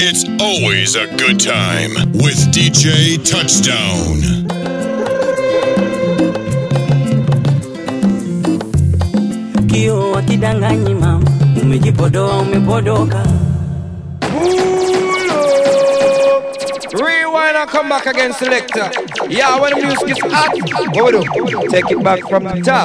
It's always a good time with DJ Touchdown. kio wakidanganyi mama umejipodoa umepodoka Rewind and come back again, selector. Yeah, when the music is hot, what we do? Take it back from the top.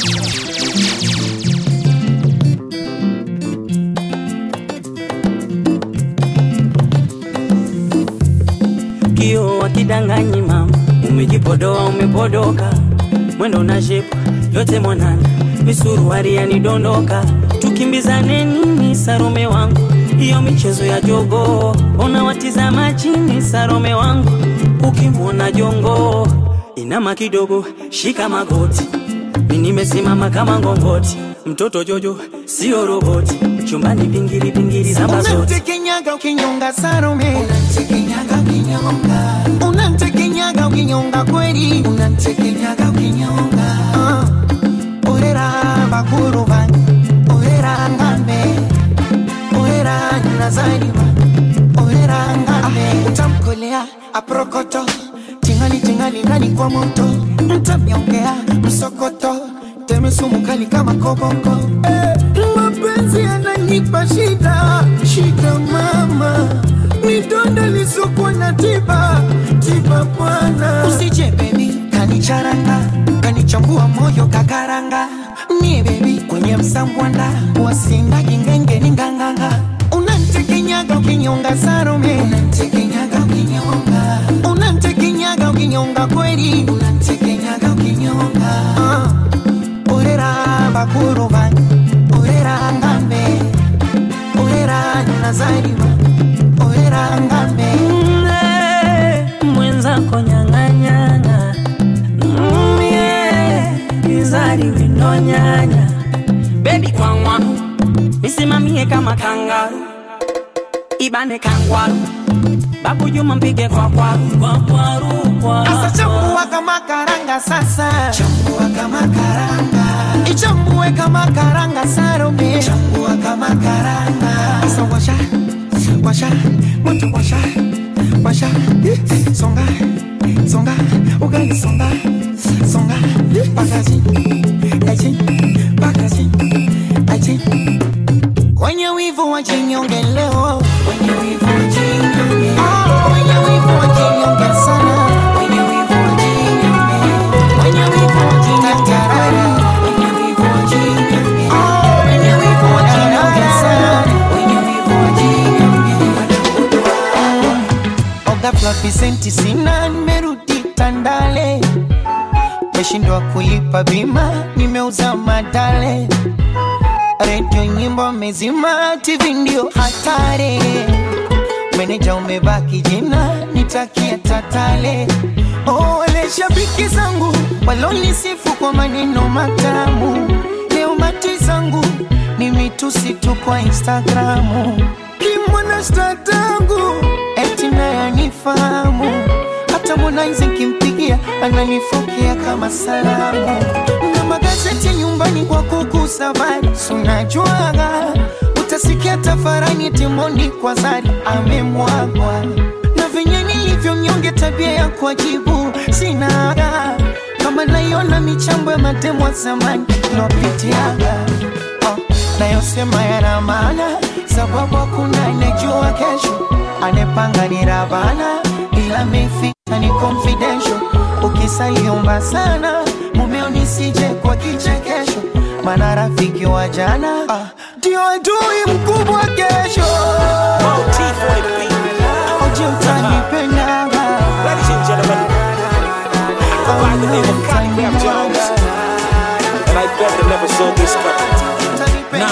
kio wakidanganyi mama umejipodoa umepodoka mwendo na shepu yote mwanana misuruari yanidondoka tukimbizane nini sarome wangu hiyo michezo ya jogo ona watizama chini sarome wangu ukimwona jongo inama kidogo shika magoti mi nimesimama kama ngongoti mtoto jojo sio roboti chumbani pingili pingili zamba zote Unamtekenyaga ukinyonga Salome, unamtekenyaga ukinyonga, unamtekenyaga ukinyonga kweli, unamtekenyaga ukinyonga. Uh, orera bakuru bange, orera ngambe, orera nazariwa, orera ngambe. Utamkolea aprokoto, tingali tingali ndani kwa moto, mtamyongea msokoto, teme sumu kali kama koboko. Eh, mapenzi yananipa shida, shida mama, midonda lisokwa na tiba, tiba bwana. Usije baby, kanicharanga, kanichambua moyo kakaranga, nie baby kwenye msambwanda, wasinda gingenge ni nganganga. Unantekenyaga ukinyonga Salome, unantekenyaga ukinyonga, unantekenyaga ukinyonga kweli, unantekenyaga ukinyonga. Uh, orera bakuru bange, orera ngambe, orera nazariwa, orera ngambe. Mm, mwenzako nyang'anyana Mm, yeah, izari winonyanya bebi kwangwaru misimamie kama kangaru ibane kangwaru babu juma mpige kwa kwaru kwa kwaru kwa Sasa chambua kama karanga sasa, chambua kama karanga, ichambue kama karanga Salome, chambua kama karanga. Sasa washa, washa, moto washa, washa, songa, songa, ugali songa, songa, pakazi, achi, pakazi, achi. Wenye wivu wajinyonge leo, wenye wivu wajinyonge, oh, wenye wivu wajinyonge sana, wenye wivu wajinyonge, wenye wivu wajinyonge rara, wenye wivu wajinyonge, oh, wenye wivu wajinyonge sana, wenye wivu wajinyonge. Oga fluffy senti sina, nimerudi Tandale, meshindwa kulipa bima, nimeuza madale redio nyimbo mezima, TV ndio hatari. Meneja umebaki jina, nitakia tatale. Oh, wale shabiki zangu walonisifu kwa maneno matamu, leo mati zangu ni mitusi tu kwa Instagramu. Kimwana statangu eti naye anifahamu, hata Harmonize nkimpigia ananifokea kama salamu na magazeti nyumbani kwa kukusa habari, sunajuaga utasikia tafarani timoni kwa zari amemwagwa na venye nilivyo mnyonge, tabia ya kuajibu sinaga kama naiona michambo ya matemo ya zamani lopitiaga oh, nayosema yana maana sababu hakuna anejua kesho, anepanga ni Rabana ila mefita ni confidential. Ukisaliomba sana mumeo nisije kwa kichekesho, maana rafiki wa jana ah, ndio adui mkubwa kesho. Oje utanipenda Ladies and gentlemen, go by the name of Connie Rap Jones, and I bet they never saw this coming.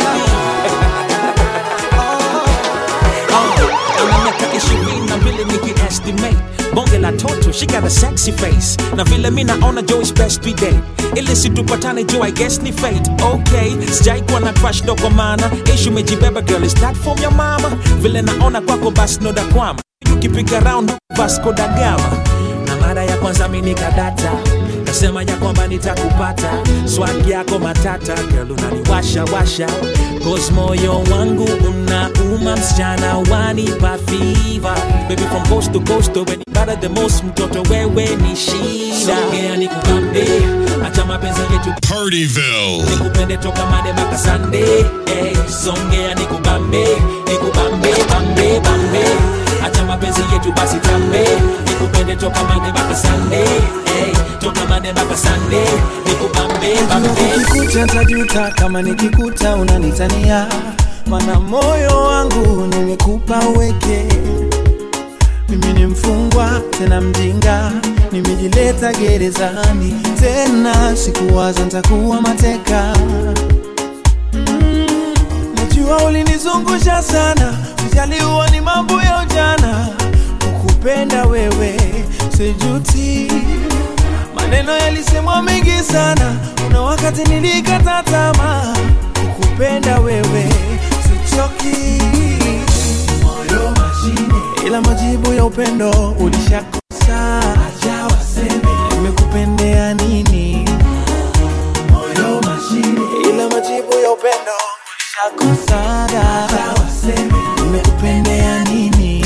ana miaka ishirini na mbili nikiestimate bonge la toto she got a sexy face na vile mi naona jo is best we day ili situpatane jo i guess ni fate okay sijai kuwa na crush ndo kwa maana ishu mejibeba girl is that from your mama vile naona kwako basi no da kwama ukipiga round vasco da gama na mara ya kwanza mi nikadata kasema ya kwamba nitakupata swag yako matata girl unaniwasha washa cause moyo wangu unauma msichana wanipa fever baby from coast to coast when you matter the most mtoto wewe ni shida songea nikupambe acha mapenzi yetu Partyville. nikupende toka made mpaka sande eh, songea nikubambe nikubambe bambe bambe acha mapenzi yetu basi tambe nikupende toka made mpaka sande eh, toka made mpaka sande nikubambe bambe nikikuta tajuta kama nikikuta unanitania mana moyo wangu nimekupa uweke mimi ni mfungwa tena mjinga nimejileta gerezani tena sikuwaza ntakuwa mateka Mm, najua ulinizungusha sana ujaliwa ni mambo ya ujana kukupenda wewe sijuti maneno yalisemwa mengi sana kuna wakati nilikata tamaa kukupenda wewe sichoki moyo mashine ila majibu ya upendo ulishakosa acha waseme nimekupendea nini moyo mashine ila majibu ya upendo ulishakosa acha waseme nimekupendea nini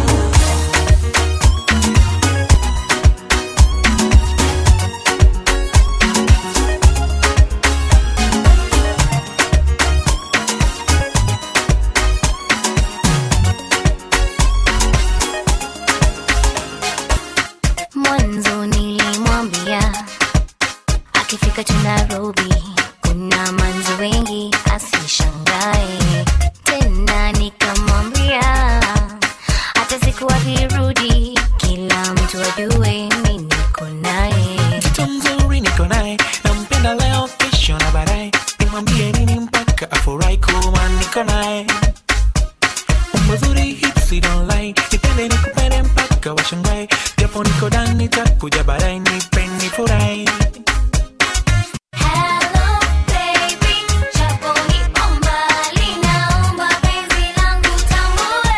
Mwanzo nilimwambia akifika tu Nairobi kuna manzi wengi asishangae. Tena nikamwambia hata siku akirudi kila mtu ajue mi niko naye. mtoto mzuri niko naye nampenda leo kesho na baadaye nimwambie nini mpaka afurahi kuwa niko naye mazuri hipsi don't lie nipende nikupende mpaka washangae japo niko ndani takuja baadaye nipeni furahi Hello baby, japo nipo mbali, naomba penzi langu tambue.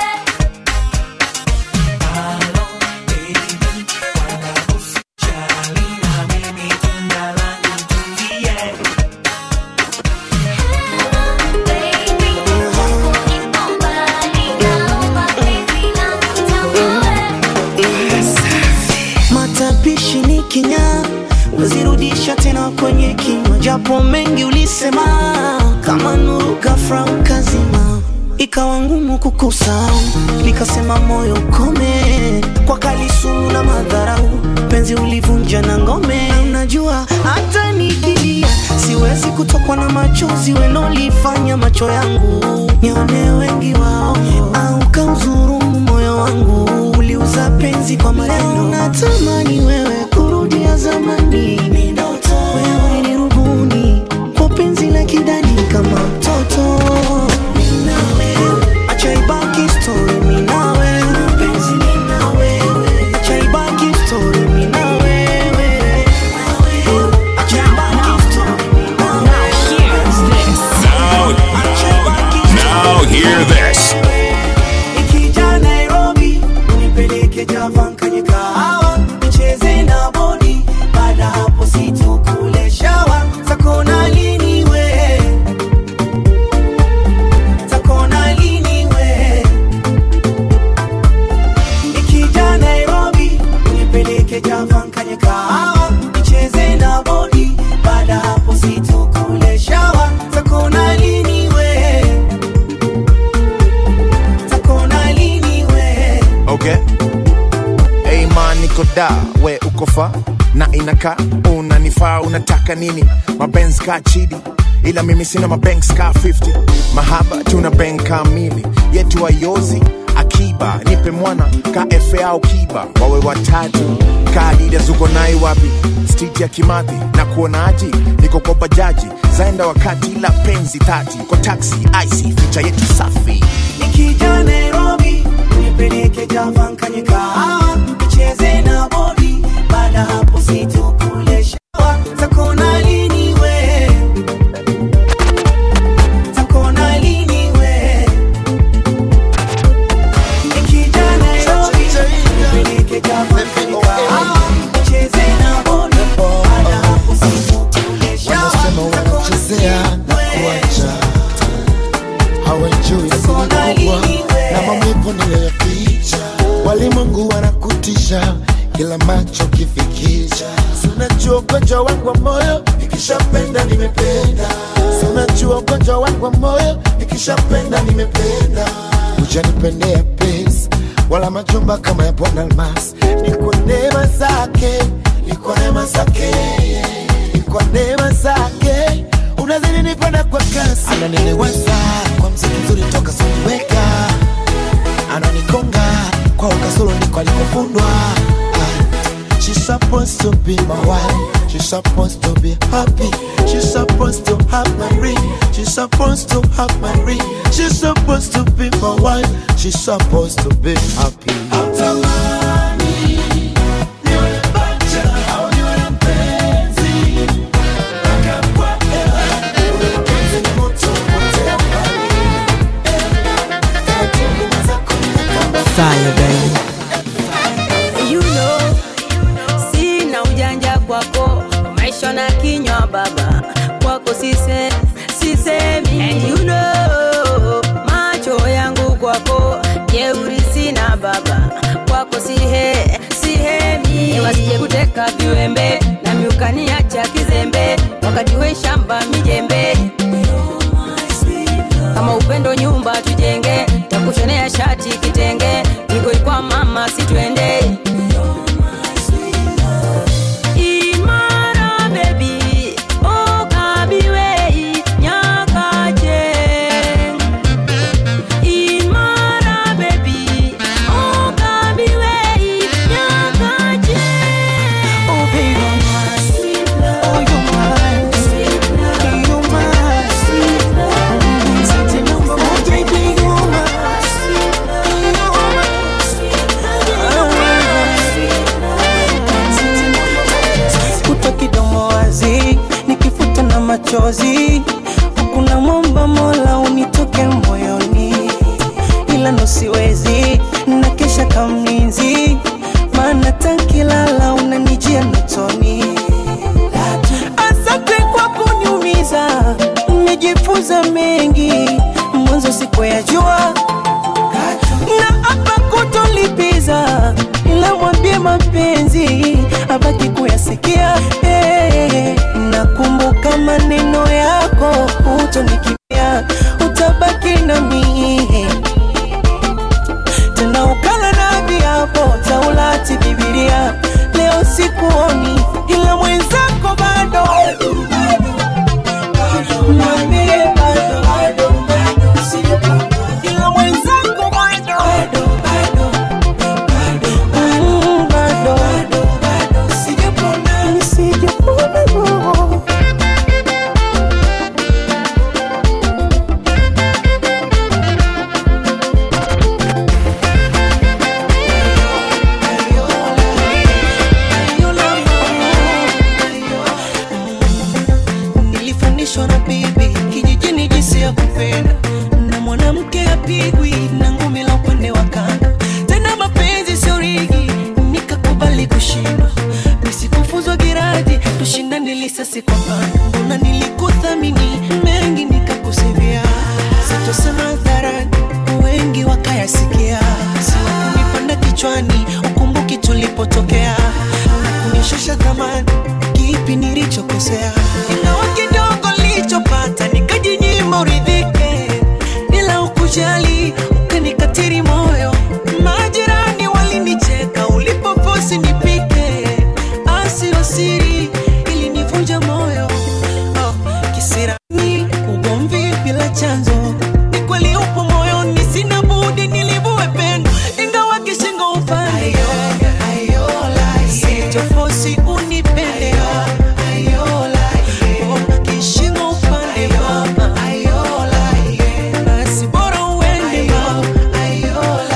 Baby, japo nipo mbali, naomba penzi langu tambue. matapishi ni kinya wezirudisha tena kwenye kinywa japo mengi ulisema kama nuru ghafla ukazima ikawa ngumu kukusahau nikasema moyo ukome kwa kalisumu na madharau penzi ulivunja na ngome Na unajua hata nikilia siwezi kutokwa na machozi welolifanya macho yangu nione wengi wao au kauzurumu moyo wangu uliuza penzi kwa maneno natamani wewe kurudia zamani Ni ndoto. wewe ni rubuni kwa penzi la kidani kama mtoto Mimi na wewe. acha ibaki story mimi na wewe penzi mimi na wewe acha ibaki story mimi na wewe acha ibaki story mimi na wewe Now, acha ibaki now hear this. Nikija Nairobi unipeleke Java nkanye kahawa nicheze na bodi, baada hapo situkule shawa takona lini we takona lini we Nikija Nairobi unipeleke Java nkanye kahawa nicheze na bodi, baada hapo situkule shawa takona lini we takona lini we okay hey man niko da we uko fa na inaka unanifaa unataka nini mabenz ka chidi ila mimi sina mabanks ka 50 mahaba tuna bank kamili yetu ayozi akiba nipe mwana ka efe au kiba wawe watatu kadida zuko nai wapi street ya kimathi na kuonaji niko kwa bajaji zaenda wakati la penzi tati kwa taxi ic ficha yetu safi Nikija Nairobi unipeleke Java nkanye kahawa nicheze na bodi, baada hapo situkule shawa takona lini we takona lini we Nikija Nairobi unipeleke Java nkanye kahawa ya picha walimwengu wanakutisha kila macho kifikisha sunajua ugonjwa wangu wa moyo nikishapenda nimependa sunajua ugonjwa wangu wa moyo nikishapenda nimependa ujanipendea pesa wala majumba kama ya bwana almas ni kwa neema zake ni kwa neema zake ni kwa neema zake unazidi nipenda kwa kasi ananiliweza kwa mziki mzuri toka sikuweka ananikonga kwa ukasoro ndiko alikofundwa Ah, She's supposed to be my wife. She's supposed to be happy. She's supposed to have my ring. She's supposed to have my ring. She's supposed to be my wife. She's supposed to be happy. Fire, baby. You know, sina ujanja kwako, maisha na kinywa baba, kwako sise, sisemi. And you know, macho yangu kwako, jeuri sina baba, kwako sihe, sihemi. Wasije kuteka viwembe, na miukaniacha kizembe, wakati we shamba mijembe kama upendo nyumba tujenge, takushonea shati kitenge, niko kwa mama sitwende Imara baby, oh kabiwei nyakaje Imara baby, oh kabiwei nyakaje Oh baby, oh you're mine, you're mine, Sati number moja, baby, you're mine, kutwa kidomo wazi nikifuta na machozi kuna mwomba mola unitoke moyoni ila ndo siwezi na kesha kamlinzi maana tankilala unanijia notoni asante kwa kuniumiza nimejifunza mengi mwanzo sikuyajua na hapa kutolipiza ila mwambie mapenzi abaki kuyasikia hey, nakumbuka maneno yako utonikimbia utabaki nami tena ukala na viapo taulati bibilia leo sikuoni ila mwenzako bado Mwambie bado, ila mwenzako bado Mm, bado. Sijapona, sijapona, no. nilifundishwa na bibi kijijini jinsi ya kupenda na mwanamke apigwi na ngumi la upande wa kanga tena mapenzi sio rigi nikakubali kushindwa nisikufuzwa giraji tushindane lisasi kwa panga mbona nilikuthamini mengi nikakusivia sitosema hadharani wengi wakayasikia siwakunipanda kichwani ukumbuki tulipotokea na kunishusha thamani kipi nilichokosea ingawa kidogo nilichopata nikajinyima uridhike bila ukujali ukanikatiri moyo majirani walinicheka ulipoposi nipike asio siri ilinivunja moyo oh, kisirani ugomvi bila chanzo ni kweli upo moyoni sina budi nilivue pendo ingawa kishingo upande sitofosi unipende Oh, kishingo upande mama basi bora uende mama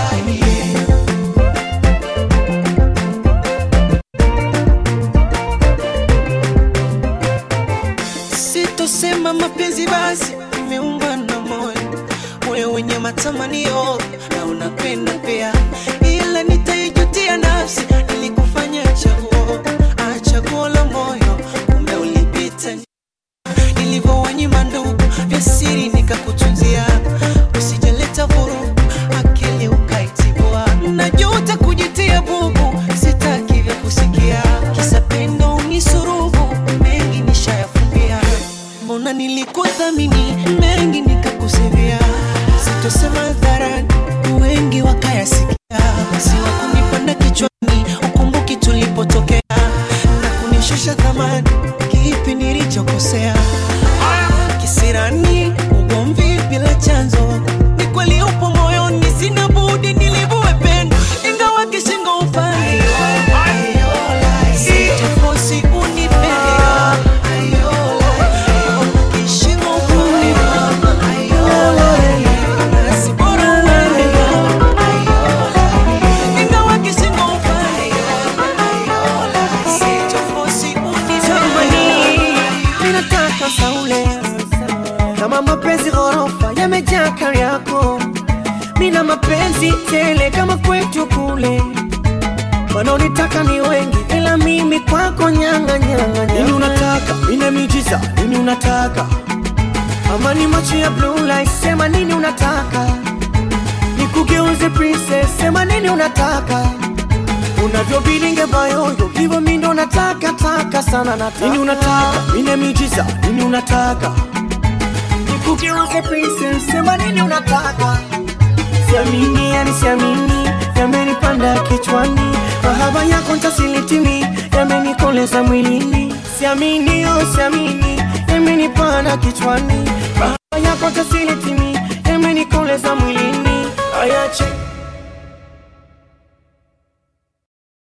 sitosema mapenzi basi imeungwa na moyo moyo wenye matamanio na unapenda pia ila nitaijutia nafsi nilikufanya chaguo ah, chaguo la moyo kumbe ulipita nilivyowanyima ndugu vya siri nikakutunzia usijaleta vurugu akili ukaitibu kama kwetu kule wanaonitaka ni wengi ila mimi kwako nyanga nyanga nini unataka ina miujiza nini unataka ama ni macho ya blue light sema nini unataka nikugeuze princess sema nini unataka unavyobilinge bayoyo hivyo mi ndo nataka taka sana nataka nini unataka ina miujiza nini unataka nikugeuze princess sema nini unataka siamini yani siamini yamenipanda kichwani mahaba yako ntasilitimi yamenikoleza mwilini siamini oh siamini yamenipanda kichwani mahaba yako ntasilitimi yamenikoleza mwilini ayache